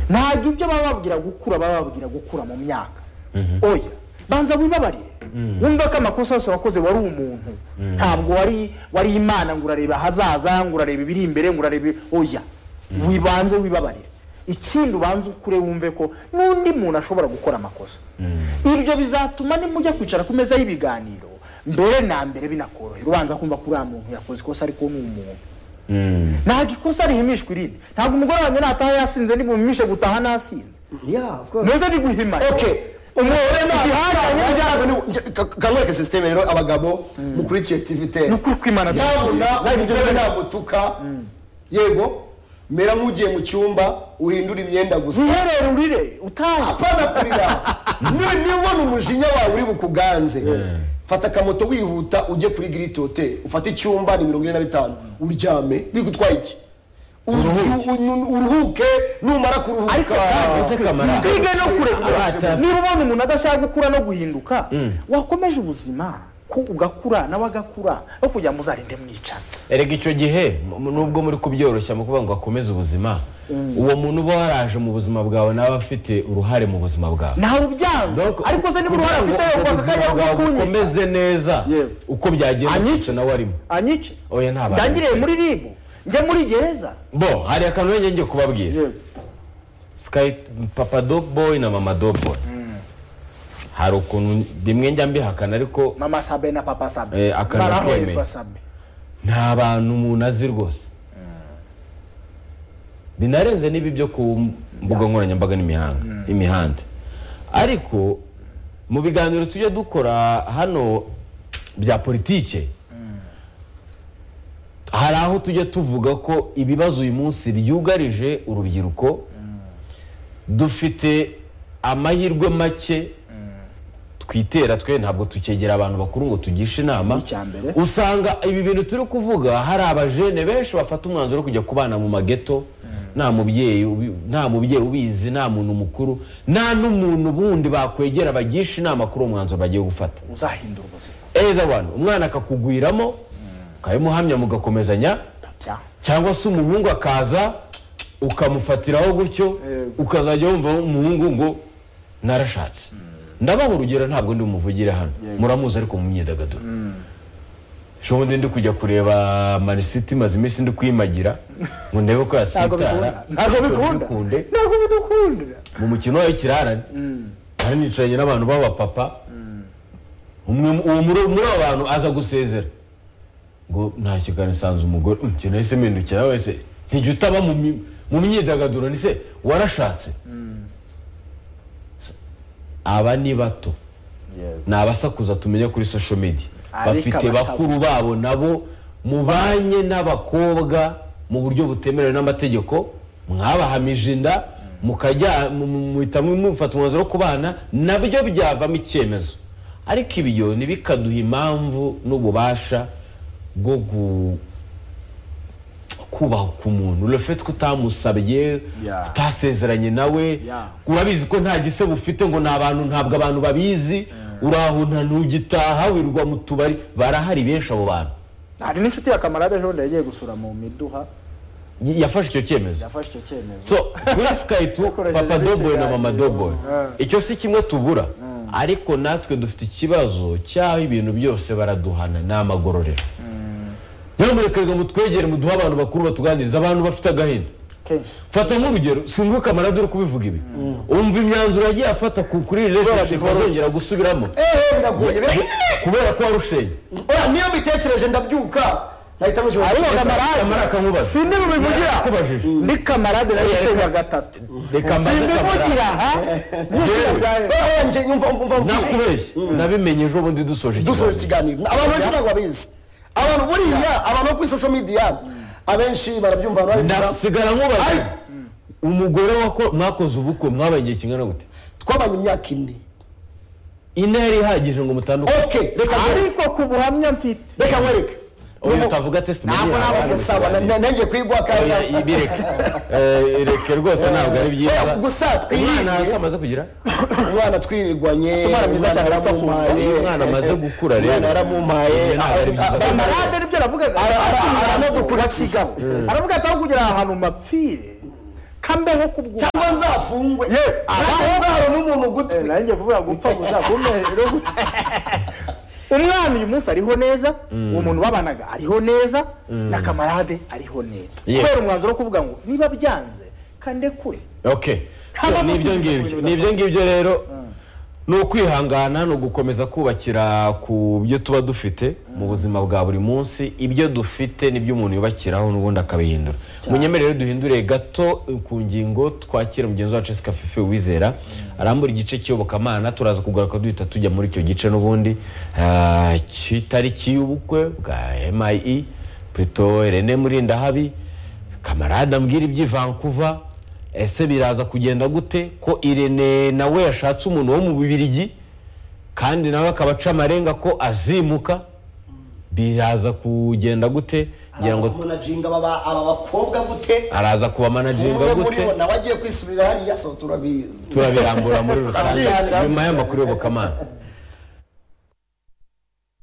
ntabwo ibyo baba bababwira gukura baba bababwira gukura mu myaka oya banza wibabarire wumva ko amakosa yose wakoze wari umuntu ntabwo wari wari imana ngo urareba ahazaza ngo urareba ibiri imbere ngo urarebe oya wibanze wibabarire ikindi ubanza ukure wumve ko n'undi muntu ashobora gukora amakosa ibyo bizatuma nimujya kwicara ku meza y'ibiganiro mbere na mbere binakorohera ubanza kumva ko uriya muntu yakoze ikosa ariko ni umuntu ntabwo ikosa rihimishwa irindi ntabwo umugore wanjye nataha yasinze nibumimishe gutaha nasinze Yeah, of course. muze niguhimane umugore igihangange ntabwo kamwereke sisiteme rero abagabo mukurikiye tivi ni teni ukuri kwimana yabona byasubiye. umugore nagutuka yego mera nk'ugiye mu cyumba uhindura imyenda gusa wiherere urire utaha apana kurira niba niba ubona umujinya wawe uri bukuganze fata akamoto wihuta ujye kuri giriti hoteli ufate icyumba ni mirongo ine na bitanu uryame bigutwaye iki Uruhu- uruhuke numara kuruhuka ariko kandi uze kamara. twige no kurekura Abata. niba ubona umuntu adashaka gukura no guhinduka wakomeje ubuzima ko ugakura nawe agakura no kugira ngo uzarinde mwicana erega icyo gihe mu- nubwo muri kubyoroshya mu kuvuga ngo akomeze ubuzima uwo muntu uba waraje mu buzima bwawe nawe afite uruhare mu buzima bwawe ntawe ubyanze Donc, ariko se niba uruhare afite yubaka kugira ngo akanya ubuzima rwo bwawe kunyica bukomeze neza Yewe. uko byagenze Anyica. kose nawe arimo anyice Oya, ntabara. ndangiriye muri ribu njya muri gereza bo hari akantu njye ngiye kubabwira sikayi papa do boyi na mama do boyi hari ukuntu bimwe njya mbihakana ariko mama sabe na papa sabe Eh, akantu baraherezwa akemeye. sabe nta bantu umuntu azi rwose binarenze n'ibi byo ku mbuga nkoranyambaga n'imihanga imihanda ariko mu biganiro tujya dukora hano bya politike hari aho tujya tuvuga ko ibibazo uyu munsi byugarije urubyiruko dufite amahirwe make twitera twe ntabwo tukegera abantu bakuru ngo tugishe inama Ni icya mbere. usanga ibi bintu turi kuvuga hari abajene benshi bafata umwanzuro wo kujya kubana mu mageto nta mubyeyi ubi- nta mubyeyi ubizi nta muntu mukuru nta n'umuntu bundi bakwegera bagisha inama kuri uwo mwanzuro bagiye gufata uzahindura ubuzima either one umwana akakugwiramo ukabimuhamya mugakomezanya bya cyangwa se umuhungu akaza ukamufatiraho gutyo Yego. ukazajya wumva umuhungu ngo narashatse ndabaha urugero ntabwo ndi bumuvugire hano muramuzi ariko mu myidagaduro shobundi ndi kujya kureba manisiti maze iminsi ndi kuyimagira ngo ndebe ko ntabwo yatsitara bikunda ntabwo bikunda bikunde ntabwo bidukunda mu mukino w'ikirarane hari nicaranye n'abantu b'abapapa umwe uwo muri muri abo bantu aza gusezera ngo nta kiganiro isanze umugore "Mm, njye nahise mpindukira wese ntijya utaba mu mi- mu myidagaduro ni se warashatse aba ni bato ni abasakuza tumenya kuri social media Ariko bafite abatavuga. bakuru babo nabo mubanye n'abakobwa mu buryo butemerewe n'amategeko mwabahamije inda mukajya mu- mu- muhita mufata umwanzuro wo kubana nabyo byavamo icyemezo ariko ibyo ntibikaduha impamvu n'ububasha bwo gu- kubaha ku muntu urafite ko utamusabye Yeah. utasezeranye nawe Yeah. urabizi ko nta gisebo ufite ngo ni abantu ntabwo abantu babizi urahunta ntugitaha wirwa mu tubari barahari benshi abo bantu hari n'inshuti ya kamarade ejo bundi yagiye gusura mu miduha Y- yafashe icyo cyemezo yafashe icyo cyemezo so kuri sikayi tu Yakoresheje papa doboyi na mama ikiganiro. doboyi Yeah. icyo si kimwe tubura ariko natwe dufite ikibazo cy'aho ibintu byose baraduhana ni amagororero nyamuneka reka mutwegere muduhe abantu bakuru batuganiriza abantu bafite agahinda kenshi fata nk'urugero singuka amaradiyo uri kubivuga ibi umva imyanzuro yagiye afata ku- kuri iri resitora divorce. azongera gusubiramo eee biragoye bira- kubera ko warushenye Oya, niyo mbitekereje ndabyuka nahita mushyira Ariko ku kamara- kamera kamara si akamubaza ndi bubivugira Nakubajije. ni kamarade nayo Reka- isenya gatatu reka mbaze simbivugira aha Yewe. nje nyumva umva umva nakubeshye nabimenye ejo bundi dusoje dusoje ikiganiro ikiganiro abantu benshi ntabwo babizi abantu buriya abantu bo kuri social media abenshi barabyumva barabivuga nasigara nkubaza Ai. umugore wako- mwakoze ubukwe mwabaye igihe kingana gute twabanye imyaka ine ine yari ihagije ngo mutandukane ok reka nkwereke ariko ku buhamya mfite reka nkwereke uyu utavuga testimoni ntabwo ntabwo gusaba nanjye kwigwa kandi ibireke Eh, ireke rwose ntabwo ari byiza Oya, gusa twirinde. umwana hasi amaze kugira umwana twirirwanye Umwana mwiza cyane witwa yaramumpaye Fumbwe. Umwana amaze gukura rero. umwana yaramumpaye Ibyo ntabwo ari byiza. Bamara- kamarade nibyo aravugaga Ara- ara- asimbuye ara- no gukura kigabo aravuga ati aho kugira ahantu mapfire kambeho kubwuka cyangwa nzafungwe Ye, abaho nzaro n'umuntu gutwi Eh, nanjye vuba gupfa muzakomere umwana uyu munsi ariho neza uwo muntu babanaga ariho neza na kamarade ariho neza Yeah. kubera umwanzuro wo kuvuga ngo niba byanze kande kure ok So, Habamo ni ibyo kuzirikana ngibyo ibintu ni ibyo ngibyo rero ni ukwihangana ni ugukomeza kubakira ku byo tuba dufite mu buzima bwa buri munsi ibyo dufite nibyo umuntu yubakiraho n'ubundi akabihindura munyemere rero duhindure gato ku ngingo twakira mugenzi wacu Jessica Fifi wizera arambura igice cy'iyobokamana turaza kugaruka duhita tujya muri icyo gice n'ubundi ah, cy'itariki y'ubukwe bwa MIE Pluto Irene Murindahabi kamarade ambwira iby'i Vancouver ese biraza kugenda gute ko irene nawe yashatse umuntu wo mu bibirigi kandi nawe akaba aca amarenga ko azimuka biraza kugenda gute ngira ngo munajinga aba aba bakobwa gute araza kuba managinga umwe muri gute bo nawe agiye kwisubirira hariya so turabizi turabirambura muri rusange Turabyihariye. nyuma y'amakuru y'ubukamana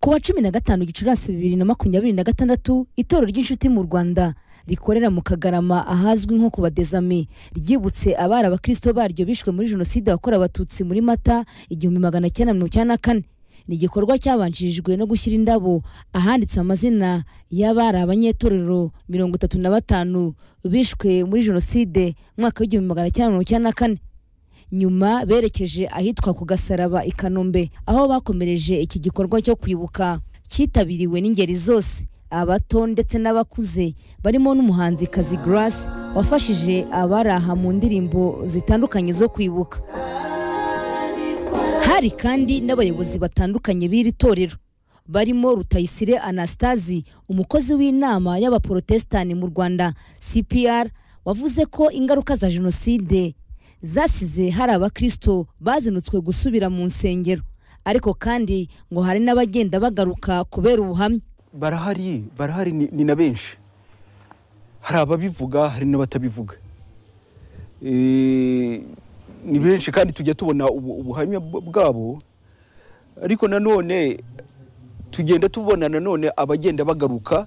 Ku wa cumi na gatanu gicurasi bibiri na makumyabiri na gatandatu itorero ry'inshuti mu rwanda rikorera mu kagarama ahazwi nko ku badezame ryibutse abari abakristo baryo bishwe muri jenoside yakorewe abatutsi muri mata igihumbi magana cyenda mirongo icyenda na kane ni igikorwa cyabanjirijwe no gushyira indabo ahanditse amazina y'abari abanyetorero mirongo itatu na batanu bishwe muri jenoside mwaka w'igihumbi magana cyenda mirongo icyenda na kane nyuma berekeje ahitwa ku gasaraba i kanombe aho bakomereje iki gikorwa cyo kwibuka cyitabiriwe n'ingeri zose abato ndetse n'abakuze barimo n'umuhanzikazi Grace wafashije abaraha mu ndirimbo zitandukanye zo kwibuka hari kandi n'abayobozi batandukanye b'iri torero barimo Rutayisire Anastasi umukozi w'inama y'abaporotesitani mu Rwanda CPR wavuze ko ingaruka za jenoside zasize hari abakristo bazinutswe gusubira mu nsengero ariko kandi ngo hari n'abagenda bagaruka kubera ubuhamya barahari barahari ni, ni na benshi hari ababivuga hari n'abatabivuga e, ni benshi kandi tujya tubona ubu, ubuhamya bw- bwabo ariko nanone tugenda tubona nanone abagenda bagaruka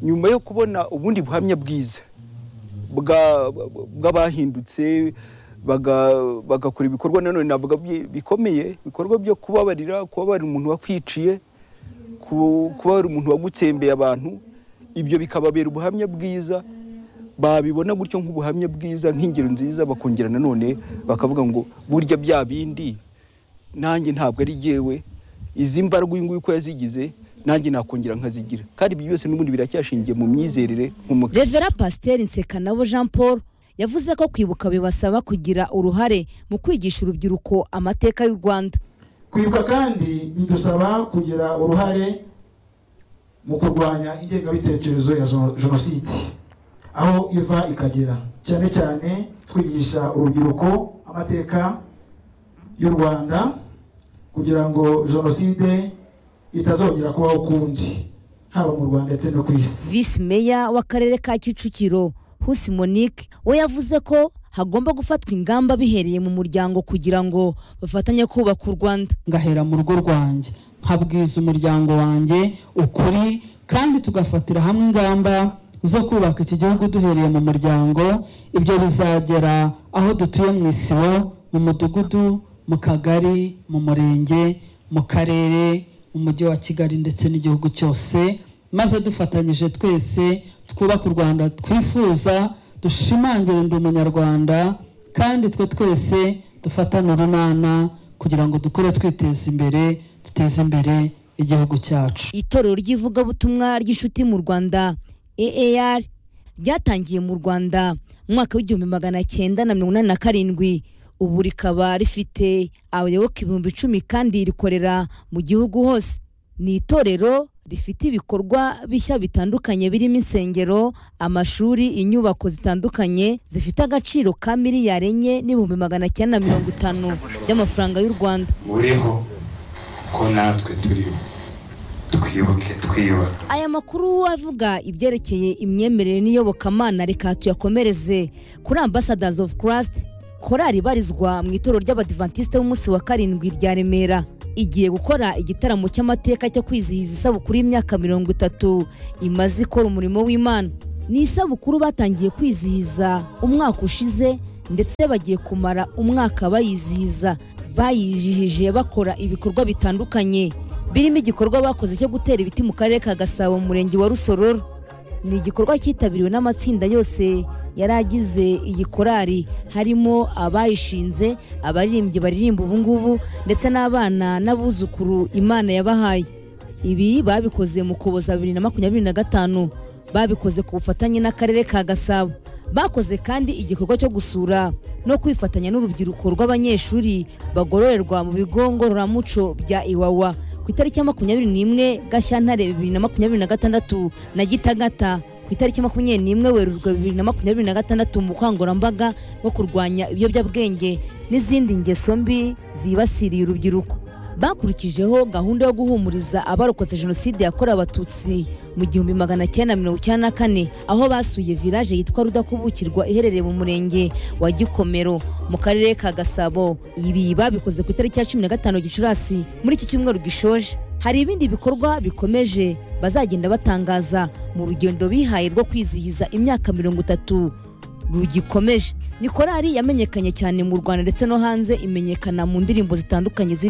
nyuma yo kubona ubundi buhamya bwiza bwa- bw'abahindutse baga- bagakora ibikorwa nanone navuga bi- bikomeye ibikorwa byo kubabarira kubabarira umuntu wakwiciye ku- kuba hari umuntu wagutsembeye abantu ibyo bikababera ubuhamya bwiza babibona gutyo nk'ubuhamya bwiza nk'ingero nziza bakongera nanone bakavuga ngo burya bya bindi nanjye ntabwo ari jyewe izi mbaraga uyu nguyu uko yazigize nanjye nakongera nkazigira kandi ibyo byose n'ubundi biracyashingiye mu myizerere nk'umukristo Revera Pasiteri Nsekanabo Jean Paul yavuze ko kwibuka bibasaba kugira uruhare mu kwigisha urubyiruko amateka y'u Rwanda kwibuka kandi bidusaba kugira uruhare mu kurwanya ingengabitekerezo ya zo- jenoside aho iva ikagera cyane cyane twigisha urubyiruko amateka y'u rwanda kugira ngo jenoside itazongera kubaho ukundi haba mu rwanda ndetse no ku isi visi meya w'akarere ka kicukiro husi monique we yavuze ko hagomba gufatwa ingamba bihereye mu muryango kugira ngo bafatanye kubaka u rwanda ngahera mu rugo rwanjye nkabwiza umuryango wanjye ukuri kandi tugafatira hamwe ingamba zo kubaka iki gihugu duhereye mu muryango ibyo bizagera aho dutuye mu isibo mu mudugudu mu kagari mu murenge mu karere mu mujyi wa kigali ndetse n'igihugu cyose maze dufatanyije twese twubaka u rwanda twifuza dushimangire ndi umunyarwanda kandi twe twese dufatane urunana kugira ngo dukore twiteza imbere duteze imbere igihugu cyacu itorero ry'ivugabutumwa ry'inshuti mu rwanda aar ryatangiye mu rwanda mu mwaka w'igihumbi magana cyenda na mirongo inani na karindwi ubu rikaba rifite abayoboke ibihumbi icumi kandi rikorera mu gihugu hose ni itorero rifite ibikorwa bishya bitandukanye birimo insengero amashuri inyubako zitandukanye zifite agaciro ka miliyari enye n'ibihumbi magana cyenda na mirongo itanu by'amafaranga y'u rwanda mureho ko natwe turiho twibuke twiyubaka aya makuru avuga ibyerekeye imyemerere n'iyobokamana reka tuyakomereze kuri ambassadors of christ korali ibarizwa mu itorero ry'abadivantisite b'umunsi wa karindwi rya remera igiye gukora igitaramo cy'amateka cyo kwizihiza isabukuru y'imyaka mirongo itatu imaze ikora umurimo w'imana ni isabukuru batangiye kwizihiza umwaka ushize ndetse bagiye kumara umwaka bayizihiza bayizihije bakora ibikorwa bitandukanye birimo igikorwa bakoze cyo gutera ibiti mu karere ka gasabo mu murenge wa rusororo ni igikorwa cyitabiriwe n'amatsinda yose yari agize iyi korari harimo abayishinze abaririmbyi baririmba ubungubu ndetse n'abana n'abuzukuru imana yabahaye ibi babikoze mu kuboza bibiri na makumyabiri na gatanu babikoze ku bufatanye n'akarere ka gasabo bakoze kandi igikorwa cyo gusura no kwifatanya n'urubyiruko rw'abanyeshuri bagororerwa mu bigo ngororamuco bya iwawa ku itariki ya makumyabiri n'imwe gashyantare bibiri na makumyabiri na gatandatu na gitagata ku itariki makumyabiri n'imwe werurwe bibiri na makumyabiri na gatandatu mu bukangurambaga bwo kurwanya ibiyobyabwenge n'izindi ngeso mbi zibasiriye urubyiruko bakurikijeho gahunda yo guhumuriza abarokotse jenoside yakorewe abatutsi mu gihumbi magana cyenda mirongo icyenda na kane aho basuye village yitwa rudakubukirwa iherereye mu murenge wa gikomero mu karere ka gasabo ibi babikoze ku itariki ya cumi na gatanu gicurasi muri iki cyumweru gishoje hari ibindi bikorwa bikomeje bazagenda batangaza mu rugendo bihaye rwo kwizihiza imyaka mirongo itatu rugikomeje ni korali yamenyekanye cyane mu rwanda ndetse no hanze imenyekana mu ndirimbo zitandukanye ziri